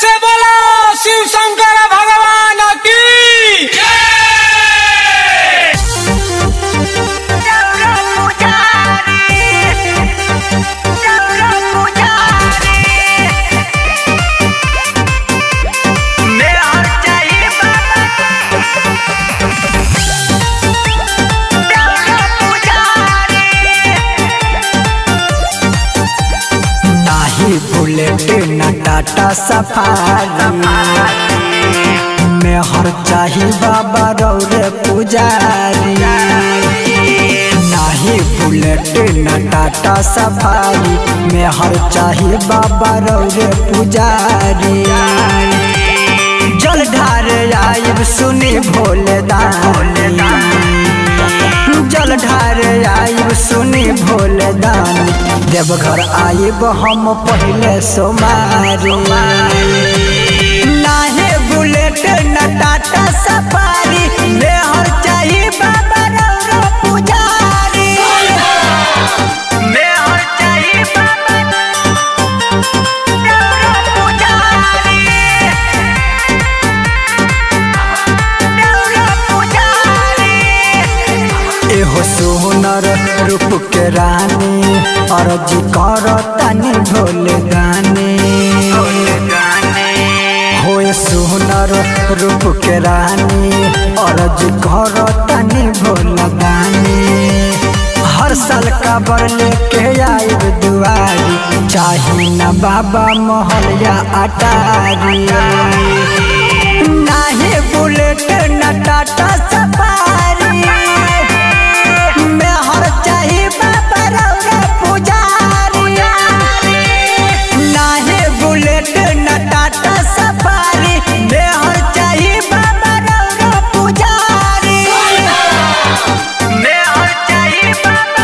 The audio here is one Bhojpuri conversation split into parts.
से बोलो शिव शंकर भगवान की नाही बुलेट न टाटा सफारी में हर चाही बाबा रौरे पुजारी नाही बुलेट न टाटा सफारी में हर चाही बाबा रौरे पुजारी जल ढार आइब सुनी भोले दानी जल ढार आइब सुनी भोले दानी देवघर आइब हम पहले सोमारी नाहे बुलेट न टाटा सफारी मेहर चाही बाबा रौरो पुजारी मेहर चाही बाबा रौरो पुजारी रौरो पुजारी एहो सुनर रूप के रानी अर्जी कर तनी भोले गाने होए सुनर रूप के रानी अर्जी कर तनी भोले गाने हर साल काबर लेके आइब दुआरी चाही न बाबा महलिया अटारी नाही बुलेट न टाटा सफारी में हर चाही बाबा रौरा पुजारी नाही बुलेट न टाटा सफारी में हर चाही बाबा रौरा पुजारी में हर चाही बाबा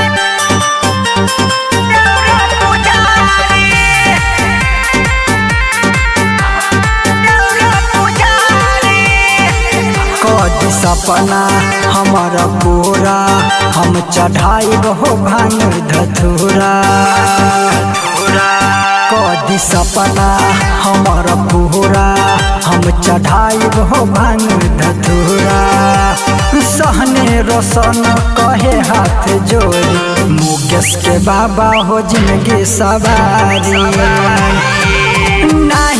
रौरा पुजारी कदी सपना हमारा पूरा हम चढ़ाई हो भांग धथुरा कदी सपना हमारा पूरा हम चढ़ाई हो भांग धथुरा सहने रोशन कहे हाथ जोड़ी मुकेश के बाबा हो जिंदगी सवारी नाही